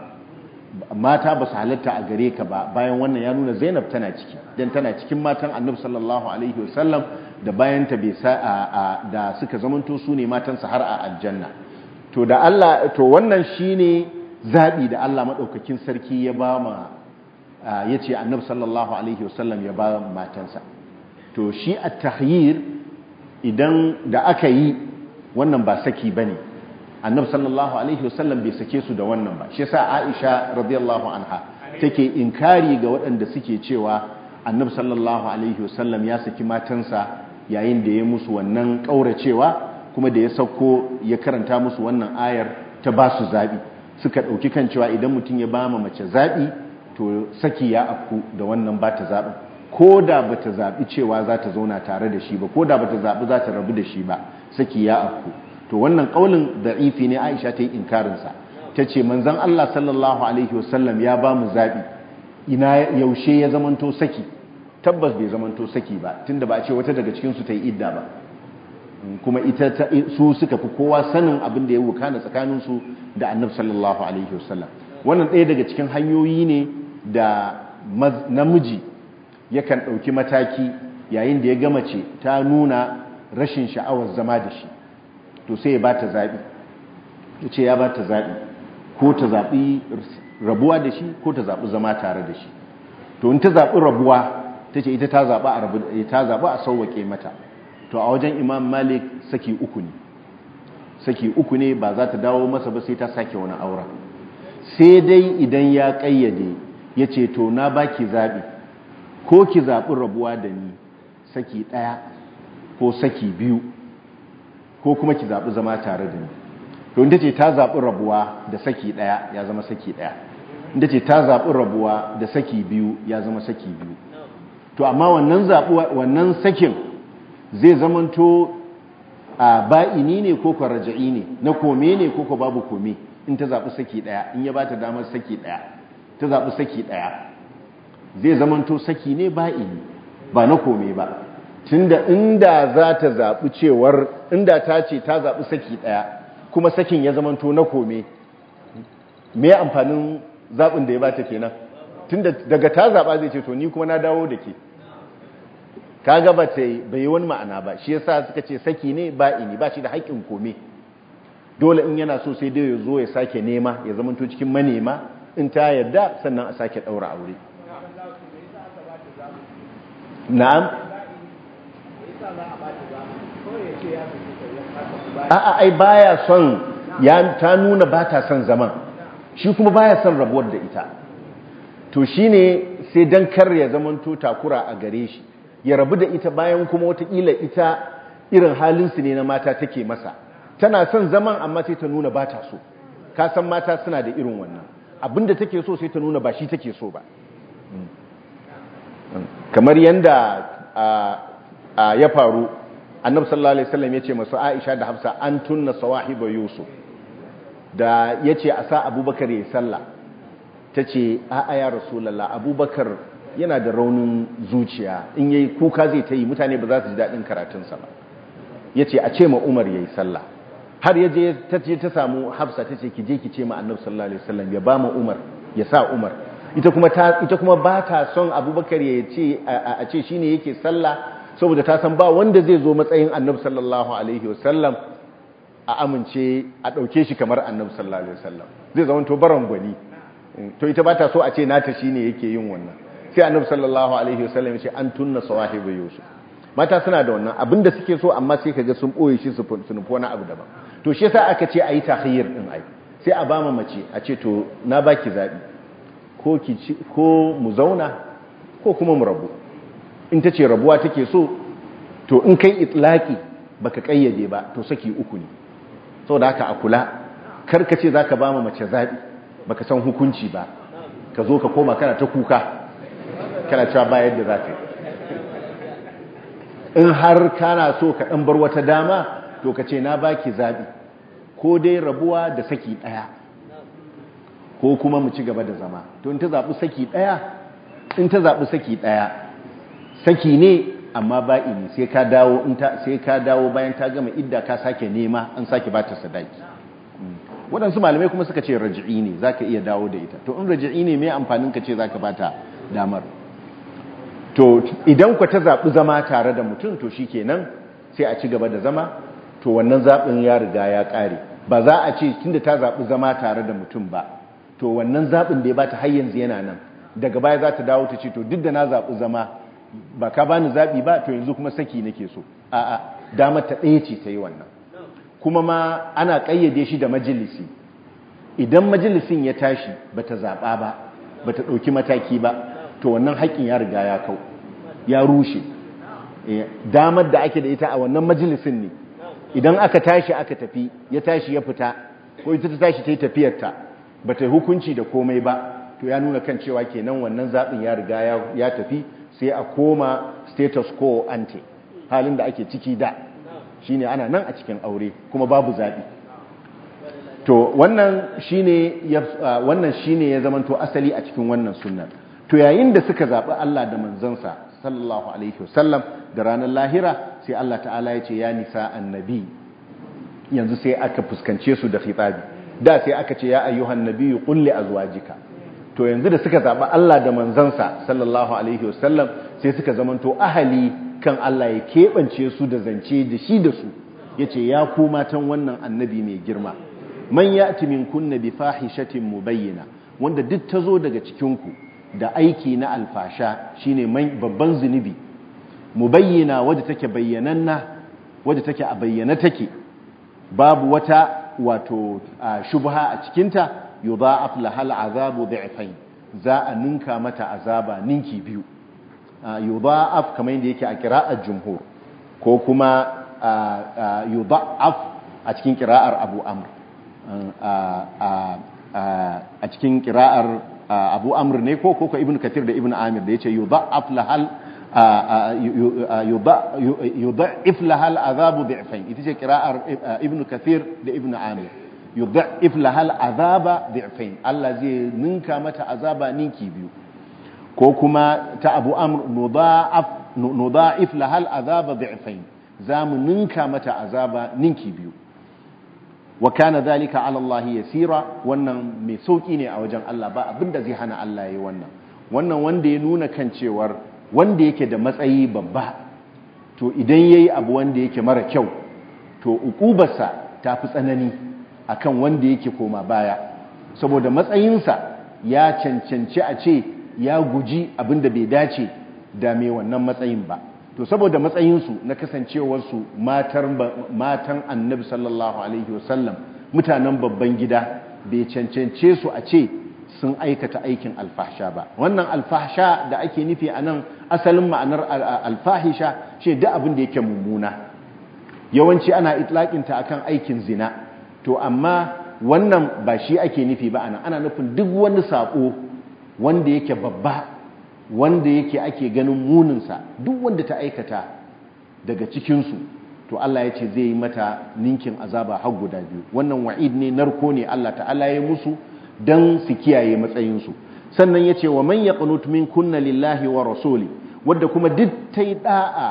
mata ba su halatta a gare ka ba bayan wannan ya nuna Zainab tana ciki dan tana cikin matan Annabi sallallahu alaihi wasallam da bayan ta bai da suka zamanto su ne matansa har a aljanna to da Allah to wannan shine zabi da Allah maɗaukakin sarki ya ba ma yace Annabi sallallahu alaihi wasallam ya ba matansa to shi at-tahyir idan da aka yi wannan ba saki ba ne annabi sallallahu alaihi wasallam bai sake su da wannan ba shi yasa aisha radiyallahu anha take inkari ga waɗanda suke cewa annabi sallallahu alaihi wasallam ya saki matansa yayin da ya musu wannan ƙauracewa kuma da ya sauko ya karanta musu wannan ayar ta ba su zaɓi suka ɗauki kan cewa idan mutum ya ba ma mace zaɓi to saki ya afku da wannan ba ta zaɓin ko da ba ta zaɓi cewa za ta zauna tare da shi ba ko da ba ta zaɓi za ta rabu da shi ba saki ya afku to wannan ƙaunin da'ifi ne aisha ta yi inkarinsa ta ce manzan allah sallallahu alaihi wasallam ya ba mu zaɓi ina yaushe ya zamanto saki tabbas bai zamanto saki ba tunda ba a ce wata daga cikinsu ta yi idda ba kuma ita su suka fi kowa sanin abin da ya wukana tsakaninsu da annabi sallallahu alaihi wasallam wannan ɗaya daga cikin hanyoyi ne da namiji yakan ɗauki mataki yayin da ya gama ce ta nuna rashin sha'awar zama da shi to sai ya ba ta zaɓi ya ce ya ba ta zaɓi ko ta zaɓi rabuwa da shi ko ta zaɓi zama tare da shi to in ta zaɓi rabuwa ta ce ita ta zaɓi a sauwaƙe mata to a wajen imam malik saki uku ne saki uku ne ba za ta dawo masa ba sai ta sake wani aura sai dai idan ya ƙayyade ya ce to na baki zaɓi ko ki zaɓi rabuwa da ni saki ɗaya ko saki biyu ko kuma ki zaɓi zama tare da ni to inda ce ta zaɓi rabuwa da saki ɗaya ya zama saki ɗaya inda ce ta zaɓi rabuwa da saki biyu ya zama saki biyu to amma wannan zaɓi wannan sakin zai zamanto a ba'ini ne ko ko raja'i ne na kome ne ko ko babu kome in ta zaɓi saki ɗaya in ya ba ta damar saki ɗaya ta zaɓi saki ɗaya zai zamanto saki ne ba'ini ba na kome ba tunda inda za ta zaɓi cewar inda ta ce ta zaɓi saki ɗaya kuma sakin ya zamanto na kome me amfanin zaɓin da ya bata kenan tunda daga ta zaɓa zai ce to ni kuma na dawo da ke kaga ba ta bai wani ma'ana ba shi yasa suka ce saki ne ba'ini ba shi da haƙƙin kome dole in yana so sai dai ya zo ya sake nema ya zamanto cikin manema in ta yarda sannan a sake ɗaura aure na'am a'a ai baya son ya ta nuna ba ta son zaman shi kuma baya son rabuwar da ita to shine sai dan kar ya zamanto takura a gare shi ya rabu da ita bayan kuma watakila ita irin halinsu ne na mata take masa tana son zaman amma sai ta nuna ba ta so ka san mata suna da irin wannan abinda take so sai ta nuna ba shi take so ba kamar yanda ya faru annabi sallallahu alaihi wasallam yace masu Aisha da Hafsa an tunna sawahiba Yusuf da yace a sa Abubakar yayi sallah tace a a ya rasulullah Abubakar yana da raunin zuciya in yayi kuka zai ta yi mutane ba za su ji dadin karatun sa ba yace a ce ma Umar yayi sallah har yaje tace ta samu Hafsa tace ki je ki ce ma annabi sallallahu alaihi wasallam ya ba mu Umar ya sa Umar ita kuma ta ita kuma ba ta son Abubakar ya ce a ce shine yake sallah saboda ta san ba wanda zai zo matsayin annabi sallallahu alaihi wasallam a amince a ɗauke shi kamar annabi sallallahu alaihi wasallam zai zama to baron gwani to ita ba ta so a ce nata shine yake yin wannan sai annabi sallallahu alaihi wasallam ya ce an tunna sawahibu yusuf mata suna da wannan abinda suke so amma sai kaga sun boye shi su nufi wani abu daban to shi yasa aka ce ayi tahayyir din ai sai a bama mace a ce to na baki zabi ko ki ko mu zauna ko kuma mu rabu in ta ce rabuwa take so to in kai itlaki baka kayyade ba to saki uku ne saboda haka a kula karka ce zaka ba mace zabi baka san hukunci ba ka zo ka koma kana ta kuka kana cewa ba yadda zaka yi in har kana so ka dan bar wata dama to ka ce na baki zabi ko dai rabuwa da saki daya ko kuma mu ci gaba da zama to in ta zabi saki daya in ta zabi saki daya saki ne amma ba'ini sai ka dawo in ta sai ka dawo bayan ta gama idda ka sake nema an sake bata sadaki waɗansu malamai kuma suka ce raji'i ne zaka iya dawo da ita to in raji'i ne me amfanin ka ce zaka bata damar to idan ku ta zabi zama tare da mutum to shikenan sai a ci gaba da zama to wannan zabin ya riga ya kare ba za a ce tunda ta zabi zama tare da mutum ba to wannan zabin da ya bata har yanzu yana nan daga baya za ta dawo ta ce to duk da na zabi zama ba ka bani zaɓi ba to yanzu kuma saki nake so a'a damar ta ɗaya ce ta yi wannan kuma ma ana ƙayyade shi da majalisi idan majalisin ya tashi ba ta zaɓa ba ba ta ɗauki mataki ba to wannan haƙƙin ya riga ya kau ya rushe damar da ake da ita a wannan majalisin ne idan aka tashi aka tafi ya tashi ya fita ko ita ta tashi ta yi tafiyarta ba ta yi hukunci da komai ba to ya nuna kan cewa kenan wannan zaɓin ya riga ya tafi sai a koma status quo ante halin da ake ciki da shine ana nan a cikin aure kuma babu zaɓi to wannan shine ya wannan shine ya zamanto asali a cikin wannan sunnar to yayin da suka zaɓi Allah da manzansa sallallahu alaihi wasallam da ranar lahira sai Allah ta'ala ya ce ya nisa annabi yanzu sai aka fuskance su da khitabi da sai aka ce ya ayyuhan nabiyyu qul li azwajika to yanzu da suka zaɓi Allah da manzansa sallallahu alaihi wasallam sai suka zamanto ahali kan Allah ya keɓance su da zance da shi da su ya ce ya ku matan wannan annabi mai girma man ya min kunna bi fahishatin mubayyana wanda duk ta zo daga cikinku da aiki na alfasha shine babban zunubi mubayyana wadda take bayyananna wadda take a bayyana take babu wata wato shubha a cikinta yudha'af lahal azabu dhi'fayn za a ninka mata azaba ninki biyu yudha'af kamar yadda yake a qira'ar jumhur ko kuma yudha'af a cikin qira'ar Abu Amr a cikin qira'ar Abu Amr ne ko ko Ibn Kathir da Ibn Amir da yace yudha'af lahal yudha'if lahal azabu dhi'fayn ita ce qira'ar Ibn Kathir da Ibn Amir yudha'if lahal azaba dhi'fain Allah zai ninka mata azaba ninki biyu ko kuma ta Abu Amr nudha'af nudha'if lahal azaba dhi'fain zamu ninka mata azaba ninki biyu wa kana dhalika ala Allah yasira wannan mai sauki ne a wajen Allah ba abinda zai hana Allah yayi wannan wannan wanda ya nuna kan cewar wanda yake da matsayi babba to idan yayi abu wanda yake mara kyau to ukubarsa ta fi tsanani akan wanda yake koma baya saboda matsayinsa ya cancanci a ce ya guji abinda bai dace da mai wannan matsayin ba to saboda matsayinsu na kasancewarsu matan annabi sallallahu alaihi wasallam mutanen babban gida bai cancance su a ce sun aikata aikin alfahsha ba wannan alfahsha da ake nufi a nan asalin ma'anar alfahisha ce da abin da yake mummuna yawanci ana itlaƙinta akan aikin zina to amma wannan ba shi ake nufi ba ana ana nufin duk wani saƙo wanda yake babba wanda yake ake ganin muninsa duk wanda ta aikata daga cikinsu to Allah ya ce zai yi mata ninkin azaba har guda biyu wannan wa'id ne narko ne Allah ta'ala ya musu don su kiyaye matsayinsu sannan ya ce wa man yaqnut min kunna lillahi wa rasuli wadda kuma duk ta yi da'a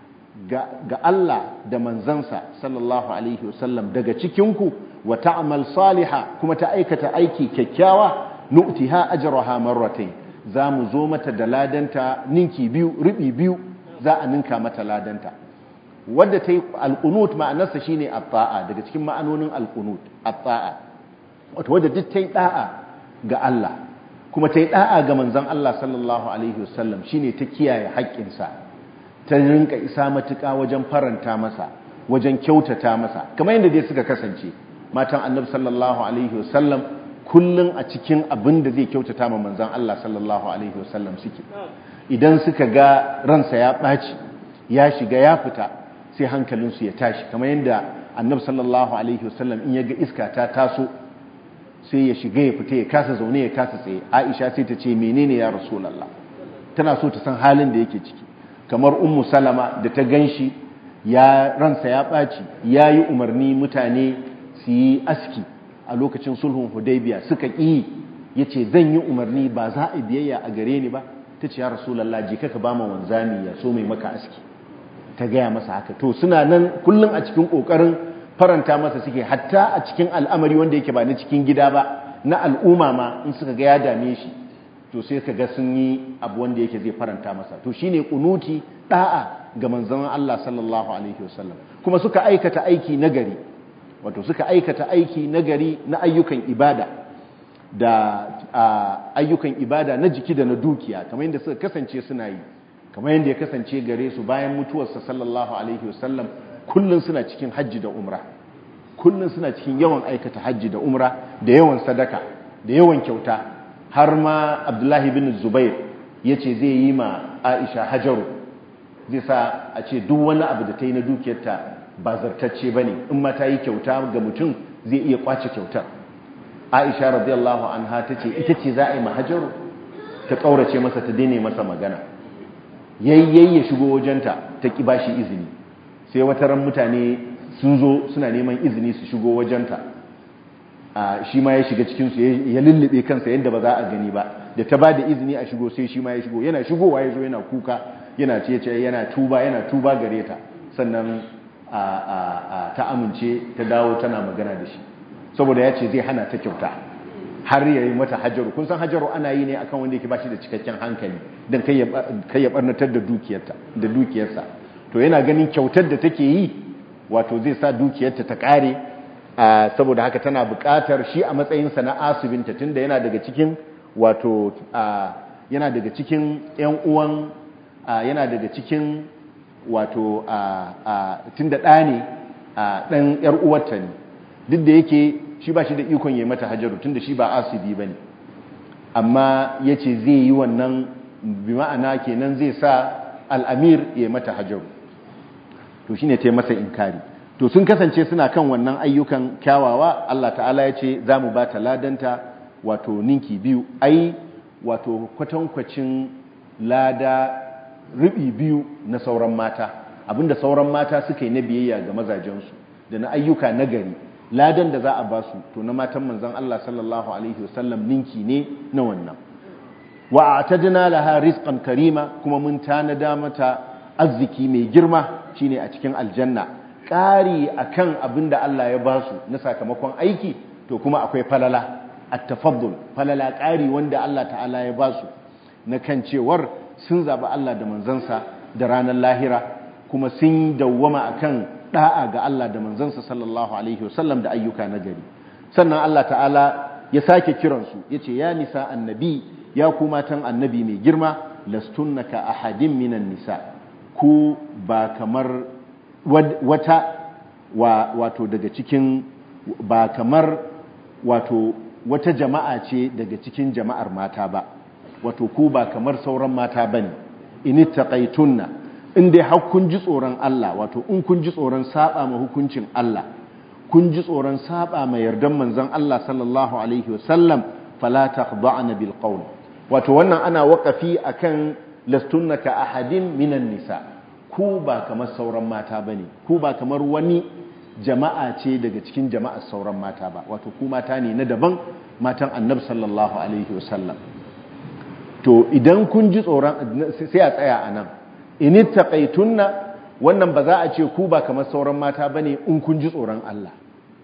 ga Allah da manzansa sallallahu alaihi wasallam daga cikinku wa ta'mal saliha kuma ta aikata aiki kyakkyawa nu'tiha ajraha marratayn za mu zo mata da ladanta ninki biyu ribi biyu za a ninka mata ladanta wadda ta yi alƙunut ma'anarsa shi ne atta'a daga cikin ma'anonin alƙunut atta'a wata wadda duk ta yi ɗa'a ga Allah kuma ta yi ɗa'a ga manzan Allah sallallahu Alaihi wasallam shi ne ta kiyaye haƙƙinsa ta rinka isa matuƙa wajen faranta masa wajen kyautata masa kamar yadda dai suka kasance matan annabi sallallahu Alaihi wasallam kullum a cikin abin da zai kyautata ma manzan Allah sallallahu Alaihi wasallam suke idan suka ga ransa ya ɓaci ya shiga ya fita sai hankalinsu ya tashi kamar yadda annab sallallahu Alaihi wasallam in ya ga iska ta taso sai ya shiga ya fita ya kasa zaune ya kasa tsaye aisha sai ta ce menene ya rasulallah tana so ta san halin da yake ciki kamar ummu salama da ta gan shi ya ransa ya ɓaci ya yi umarni mutane su yi aski a lokacin sulhun hudaybiya suka ƙi ya ce zan yi umarni ba za a biyayya a gare ni ba ta ce ya rasulallah je kaka ba ma wanzami ya so mai maka aski ta gaya masa haka to suna nan kullum a cikin ƙoƙarin faranta masa suke hatta a cikin al'amari wanda yake ba na cikin gida ba na al'umma ma in suka ga ya dame shi to sai ka ga sun yi abu wanda yake zai faranta masa to shine kunuti da'a ga manzon Allah sallallahu alaihi wasallam kuma suka aikata aiki nagari wato suka aikata aiki nagari na ayyukan ibada da ayyukan ibada na jiki da na dukiya kamar yadda suka kasance suna yi kamar yadda ya kasance gare su bayan mutuwarsa sallallahu alaihi wasallam kullun suna cikin hajji da umra kullun suna cikin yawan aikata hajji da umra da yawan sadaka da yawan kyauta har ma abdullahi bin zubair ya ce zai yi ma aisha hajaru zai sa a ce duk wani abu da ta yi na dukiyarta ba zartacce ba ne in ma ta yi kyauta ga mutum zai iya kwace kyautar aisha radiyallahu anha ta ce ita ce za a yi ma hajaru ta ƙaurace masa ta daina masa magana yayyayi ya shigo wajenta ta ƙi ba shi izini sai wata ran mutane sun zo suna neman izini su shigo wajenta shi ma ya shiga cikinsu ya lullube kansa yadda ba za a gani ba da ta ba da izini a shigo sai shi ma ya shigo yana shigowa ya zo yana kuka yana ce ce yana tuba yana tuba gare ta sannan ta amince ta dawo tana magana da shi saboda ya ce zai hana ta kyauta har ya yi mata hajaru kun san hajaru ana yi ne akan wanda yake ba shi da cikakken hankali don kai ya barnatar da dukiyarsa to yana ganin kyautar da take yi wato zai sa dukiyarta ta kare saboda haka tana buƙatar shi a matsayinsa na asibinta tunda yana daga cikin wato yana daga cikin ƴan uwan yana daga cikin wato tunda ɗa ne ɗan ƴar uwarta ne duk da yake shi ba shi da ikon yi mata hajaru tunda shi ba asibi ba ne amma ya ce zai yi wannan bi ma'ana kenan zai sa al'amir ya mata hajaru to shi ne ta masa inkari to sun kasance suna kan wannan ayyukan kyawawa Allah ta'ala ya ce za mu ba ta ladanta wato ninki biyu ai wato kwatankwacin lada ribi biyu na sauran mata abinda sauran mata suka yi na biyayya ga mazajensu da na ayyuka nagari ladan da za a ba su to na matan manzon Allah sallallahu alaihi wasallam ninki ne na wannan wa a'tadna laha rizqan karima kuma mun tanada mata arziki mai girma shine a cikin aljanna ƙari akan abin da Allah ya ba su na sakamakon aiki to kuma akwai falala at-tafaddul falala ƙari wanda Allah ta'ala ya ba su na kan cewar sun zaɓi Allah da manzansa da ranar lahira kuma sun dawwama akan da'a ga Allah da manzansa sallallahu alaihi wasallam da ayyuka na gari sannan Allah ta'ala ya sake kiransu yace ya nisa annabi ya ku matan annabi mai girma lastunnaka ahadin minan nisa ku ba kamar wata wato daga cikin ba kamar wato wata jama'a ce daga cikin jama'ar mata ba wato ku ba kamar sauran mata bane in taqaitunna in dai har kun ji tsoron Allah wato in kun ji tsoron saba ma hukuncin Allah kun ji tsoron saba ma yardan manzon Allah sallallahu alaihi wasallam fala taqba'na bil qawl wato wannan ana waqafi akan lastunnaka ahadin minan nisa ku ba kamar sauran mata bane ku ba kamar wani jama'a ce daga cikin jama'ar sauran mata ba wato ku mata ne na daban matan annabi sallallahu alaihi wasallam to idan kun ji tsoron sai a tsaya a nan in taqaitunna wannan ba za a ce ku ba kamar sauran mata bane in kun ji tsoron Allah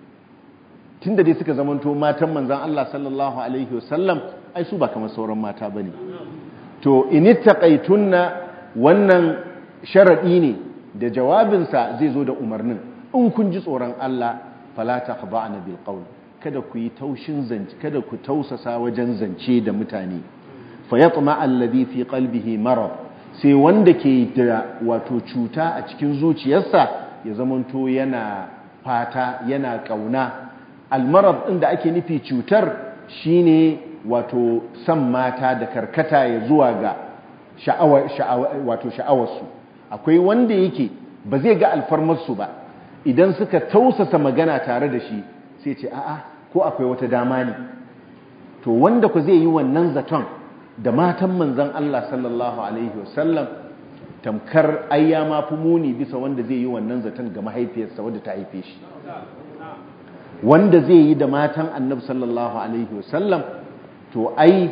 tunda dai suka zamanto matan manzon Allah sallallahu alaihi wasallam ai su ba kamar sauran mata bane to in taqaitunna wannan sharadi ne da jawabinsa zai zo da umarnin in kun ji tsoron Allah fala taqba'na bil qawl kada ku yi taushin zance kada ku tausasa wajen zance da mutane fayatma alladhi fi qalbihi marad sai wanda ke da wato cuta a cikin zuciyarsa ya zamanto yana fata yana kauna almarad din da ake nufi cutar shine wato san mata da karkata ya zuwa ga sha'awar wato sha'awarsu akwai wanda yake ba zai ga alfarmarsu ba idan suka tausasa magana tare da shi sai ce a'a ko akwai wata dama ne to wanda ku zai yi wannan zaton da matan manzan Allah sallallahu Alaihi wasallam tamkar ayya ma fi muni bisa wanda zai yi wannan zaton ga mahaifiyarsa wadda ta haife shi wanda zai yi da matan annab sallallahu Alaihi wasallam to ai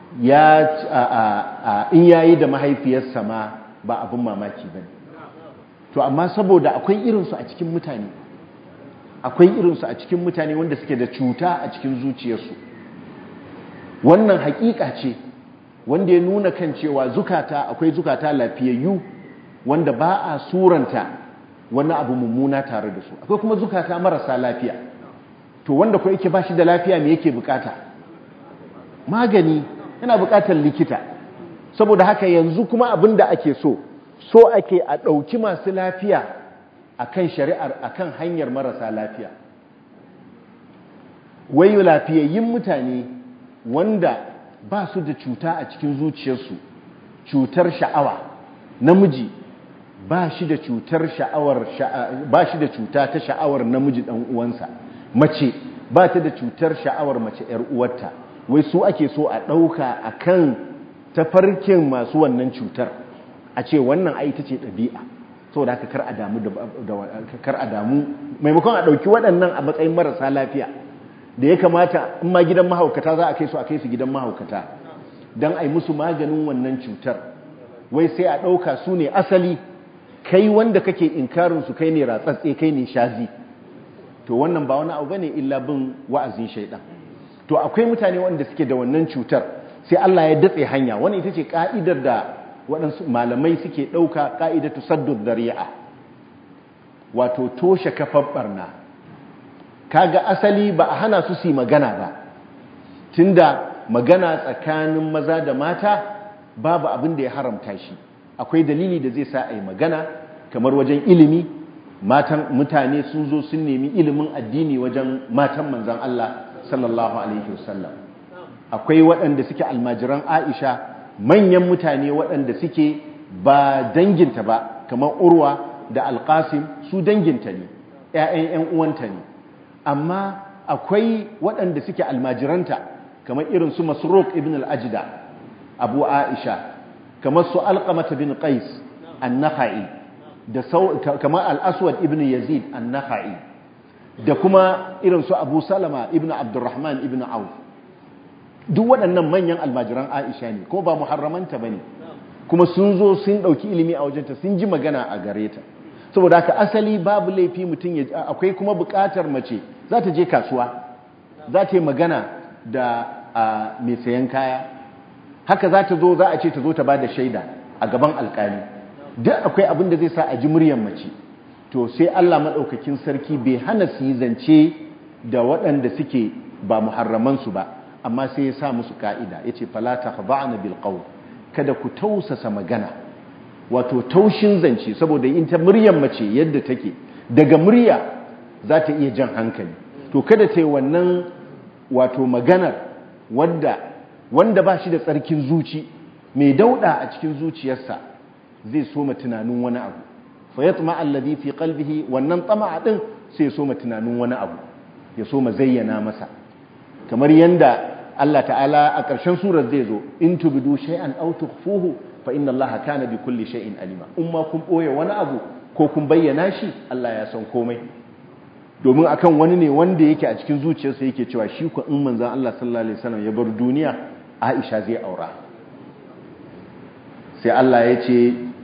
ya in ya yi da mahaifiyarsa ma ba abin mamaki ba to amma saboda akwai irinsu a cikin mutane akwai irinsu a cikin mutane wanda suke da cuta a cikin zuciyarsu wannan hakika ce wanda ya nuna kan cewa zukata akwai zukata lafiyayyu wanda ba a suranta wani abu mummuna tare da su akwai kuma zukata marasa lafiya to wanda ko yake bashi da lafiya me yake bukata magani yana bukatar likita saboda haka yanzu kuma abin da ake so so ake a ɗauki masu lafiya akan shari'ar akan hanyar marasa lafiya wai lafiyayyun mutane wanda ba su da cuta a cikin zuciyarsu cutar sha'awa namiji ba shi da cutar sha'awar ba shi da cuta ta sha'awar namiji dan uwansa mace ba ta da cutar sha'awar mace yar uwarta wai su ake so a dauka akan tafarkin masu wannan cutar a ce wannan ai ita ce dabi'a saboda haka kar a damu da kar a damu maimakon a dauki waɗannan a matsayin marasa lafiya da ya kamata in ma gidan mahaukata za a kai su a kai su gidan mahaukata don a yi musu maganin wannan cutar wai sai a ɗauka su ne asali kai wanda kake inkarinsu kai ne ratsatse kai ne shazi to wannan ba wani abu ba ne illa bin wa'azin shaidan to akwai mutane wanda suke da wannan cutar sai Allah ya datse hanya wani ita ce ka'idar da waɗansu malamai suke ɗauka ka'idatu saddud dari'a wato toshe kafar barna kaga asali ba a hana su su magana ba tunda magana tsakanin maza da mata babu abin da ya haramta shi akwai dalili da zai sa a yi magana kamar wajen ilimi matan mutane sun zo sun nemi ilimin addini wajen matan manzan Allah sallallahu alaihi wasallam akwai waɗanda suke almajiran Aisha manyan mutane waɗanda suke ba danginta ba kamar Urwa da Alƙasim su danginta ne ƴaƴan ƴan uwanta ne amma akwai waɗanda suke almajiranta kamar irin su Masruq ibn al-Ajda Abu Aisha kamar su Alqamah bin Qais an-Nakhai da kamar al-Aswad ibn Yazid an-Nakhai da kuma irin su abu salama ibn abdurrahman ibn auf duk waɗannan manyan almajiran aisha ne ko ba muharramanta ba ne kuma sun zo sun ɗauki ilimi a wajenta sun ji magana a gare ta saboda haka asali babu laifi mutum ya akwai kuma buƙatar mace za ta je kasuwa za ta yi magana da mai sayan kaya haka za ta zo za a ce ta zo ta ba da shaida a gaban alƙali duk akwai abin da zai sa a ji muryar mace to sai Allah maɗaukakin sarki bai hana su yi zance da waɗanda suke ba muharramansu ba amma sai ya sa musu ka'ida ya ce falata ba'ana bil qawl kada ku tausasa magana wato taushin zance saboda in ta muryar mace yadda take daga murya za ta iya jan hankali to kada ta yi wannan wato maganar wanda wanda ba shi da tsarkin zuci mai dauda a cikin zuciyarsa zai soma tunanin wani abu fa yatma alladhi fi qalbihi wannan tama'a din sai ya soma tunanin wani abu ya soma zayyana masa kamar yanda Allah ta'ala a ƙarshen surar zai zo in tubdu shay'an aw tukhfuhu fa inna Allah kana bi kulli shay'in alima in ma kun boye wani abu ko kun bayyana shi Allah ya san komai domin akan wani ne wanda yake a cikin zuciyarsa yake cewa shi ko in manzon Allah sallallahu alaihi wasallam ya bar duniya Aisha zai aura sai Allah ya ce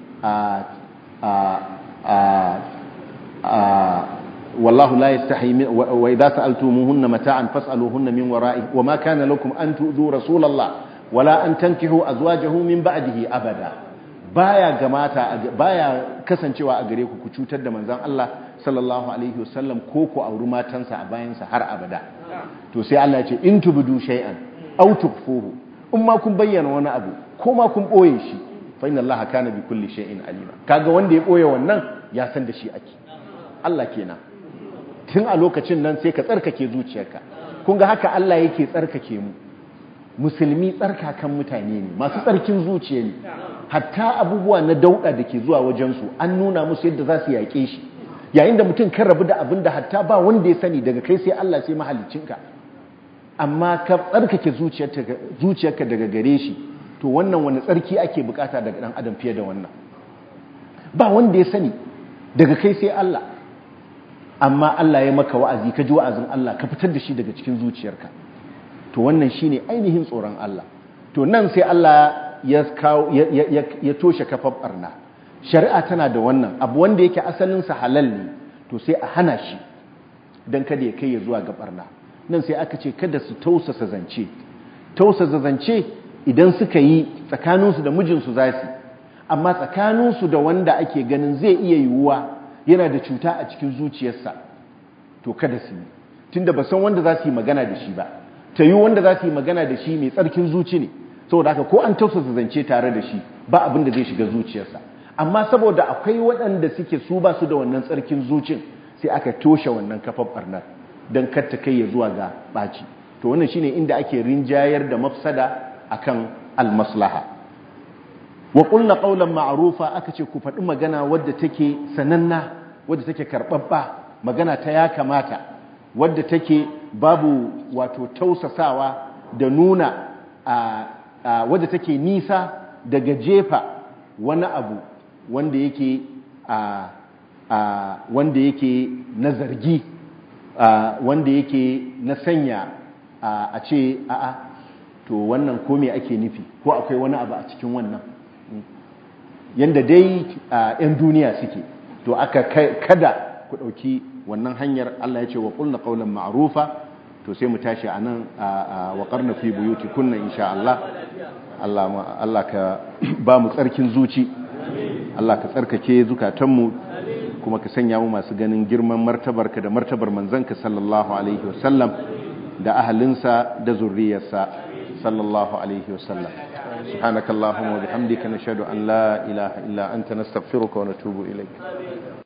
wallahu la yastahi wa idza sa'altumuhunna mata'an fas'aluhunna min wara'i wa ma kana lakum an tu'dhu rasulallah wala an tankihu azwajahu min ba'dihi abada baya gamata baya kasancewa a gare ku ku cutar da manzon Allah sallallahu alaihi wasallam ko ku auri matansa a bayansa har abada to sai Allah ya ce in tubdu shay'an aw tukfuhu in ma kun bayyana wani abu ko ma kun boye shi fa inna allaha kana bi kulli shay'in alima kaga wanda ya boye wannan ya san da shi ake Allah kenan tun a lokacin nan sai ka tsarkake zuciyarka kun ga haka Allah yake tsarkake mu musulmi tsarkakan mutane ne masu tsarkin zuciya ne hatta abubuwa na dauda da ke zuwa wajensu an nuna musu yadda za su yaƙe shi yayin da mutum kan rabu da abin da hatta ba wanda ya sani daga kai sai Allah sai mahaliccinka amma ka tsarkake zuciyarka daga gare shi to wannan wani tsarki ake bukata daga dan adam fiye da wannan ba wanda ya sani daga kai sai Allah amma Allah ya maka wa'azi ka ji wa'azin Allah ka fitar da shi daga cikin zuciyarka to wannan shine ainihin tsoron Allah to nan sai Allah ya kawo ya toshe kafar barna shari'a tana da wannan abu wanda yake asalin sa halal ne to sai a hana shi dan kada ya kai ya zuwa ga barna nan sai aka ce kada su tausasa zance tausasa zance idan suka yi tsakaninsu da mijinsu za su amma tsakaninsu da wanda ake ganin zai iya yiwuwa yana da cuta a cikin zuciyarsa to kada su yi tunda ba san wanda za su yi magana da shi ba ta yi wanda za su yi magana da shi mai tsarkin zuci ne saboda haka ko an tausasa zance tare da shi ba abin da zai shiga zuciyarsa amma saboda akwai waɗanda suke su ba su da wannan tsarkin zucin sai aka toshe wannan kafar barnar don katta kai ya zuwa ga ɓaci to wannan shine inda ake rinjayar da mafsada akan almaslaha wa qulna qawlan ma'rufa aka ce ku faɗi magana wadda take sananna wadda take karɓaɓɓa magana ta ya kamata wadda take babu wato tausasawa da nuna a wadda take nisa daga jefa wani abu wanda yake a wanda yake na zargi wanda yake na sanya a ce a'a to wannan ko me ake nufi ko akwai wani abu a cikin wannan yanda dai yan duniya suke to aka kada ku ɗauki wannan hanyar Allah ya ce wa qulna qawlan ma'rufa to sai mu tashi anan wa qarna fi buyuti kunna insha Allah Allah Allah ka ba mu tsarkin zuci Allah ka tsarkake zukatanmu kuma ka sanya mu masu ganin girman martabarka da martabar manzanka sallallahu alaihi wasallam da ahalinsa da zurriyarsa sallallahu alaihi wasallam سبحانك اللهم وبحمدك نشهد أن لا إله إلا أنت نستغفرك ونتوب إليك